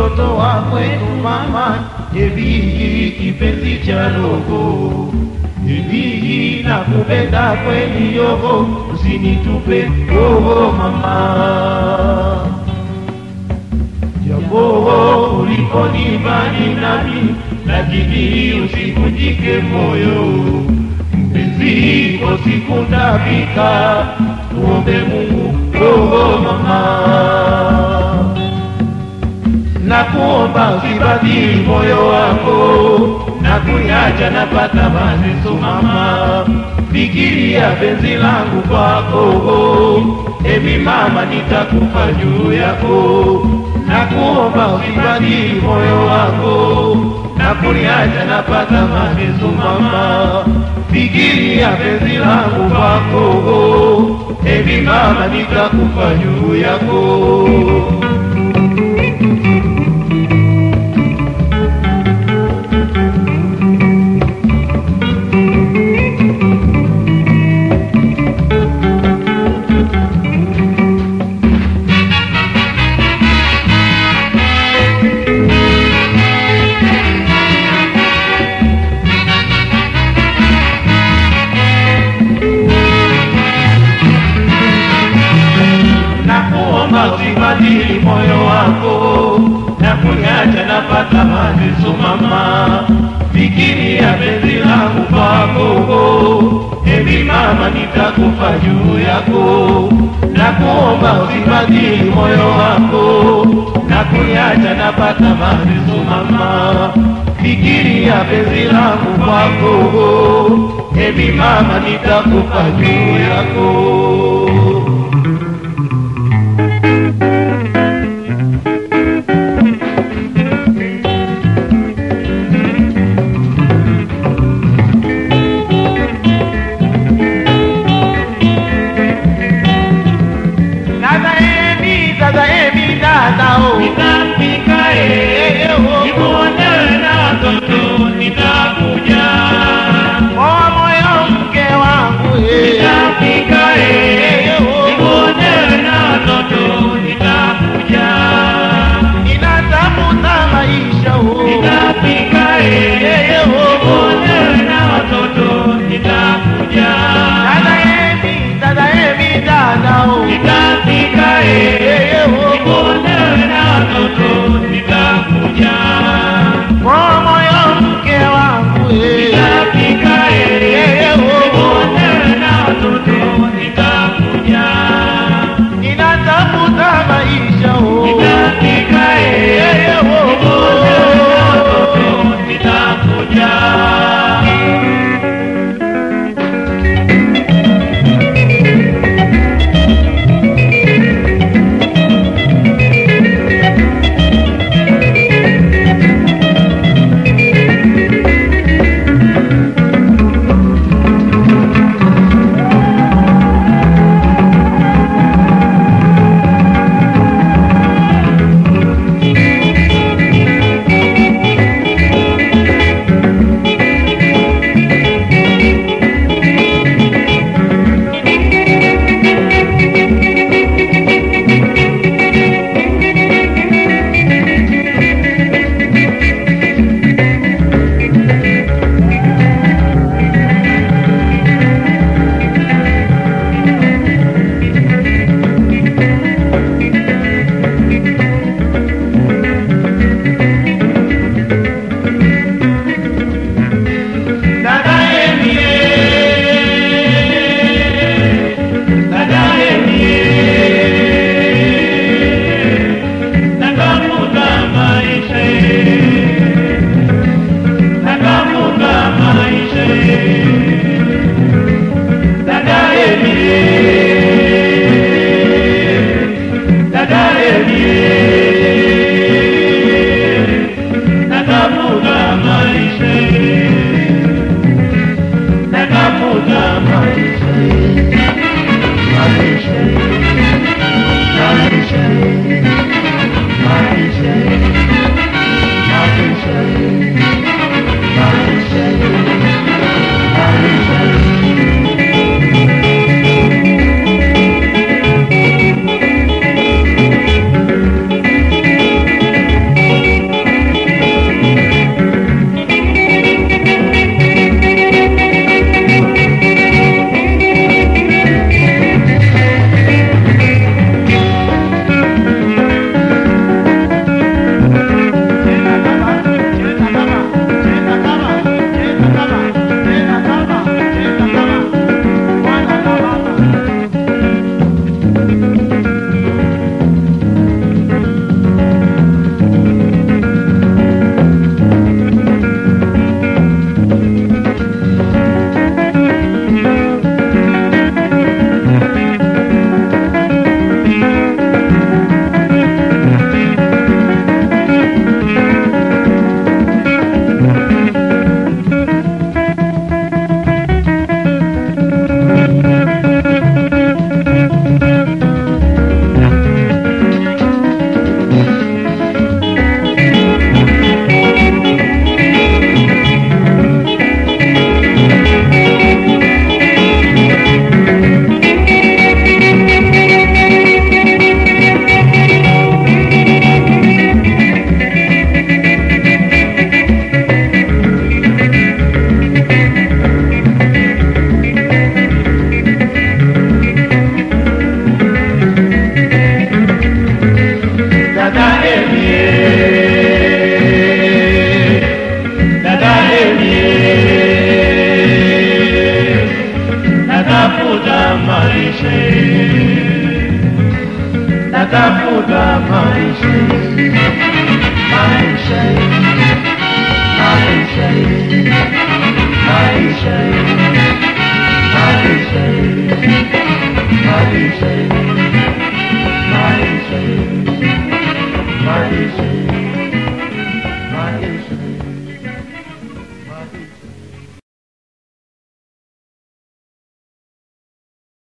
mtoto wa kwenu mama, Jebihi kipenzi cha roho, Jebihi na kupenda kweli yogo, usinitupe roho mama japo ulikoni mbali nami, lakini usivunjike moyo mpenzi, iko siku ndafika, tuombe Mungu roho mama, na kuomba usibadili moyo wako na kuniacha napata mateso mama, fikiria penzi langu kwako, emi mama, nitakufa juu yako na kuomba usibadili moyo wako na kuniacha napata mateso mama, fikiria penzi langu kwako, ebi mama, nitakufa juu yako. na kuomba usibadili moyo wako na kuniacha napata mateso mama, fikiria penzi langu kwako, ebi mama, nitakufa juu yako, na kuomba usibadili moyo wako na kuniacha napata mateso mama, fikiria penzi langu kwako, ebi mama, nitakufa juu yako. Dada Emi, dada Emi, dada o. Nitafika eh, nikuone na watoto nitakuja. Oh, moyo mke wangu eh. Nitafika eh, nikuone na watoto nitakuja. Ninatafuta maisha oh. Nitafika eh, nikuone na watoto nitakuja. Dada Emi, dada Emi, dada o. Nitafika eh, nikuone na watoto nitakuja. Oh, moyo mke wangu eh. Nitafika eh, nikuone na watoto nitakuja. Ninatafuta maisha oh. Nitafika eh, nikuone na watoto maisha maisha maisha maisha maisha maisha maisha maisha maisha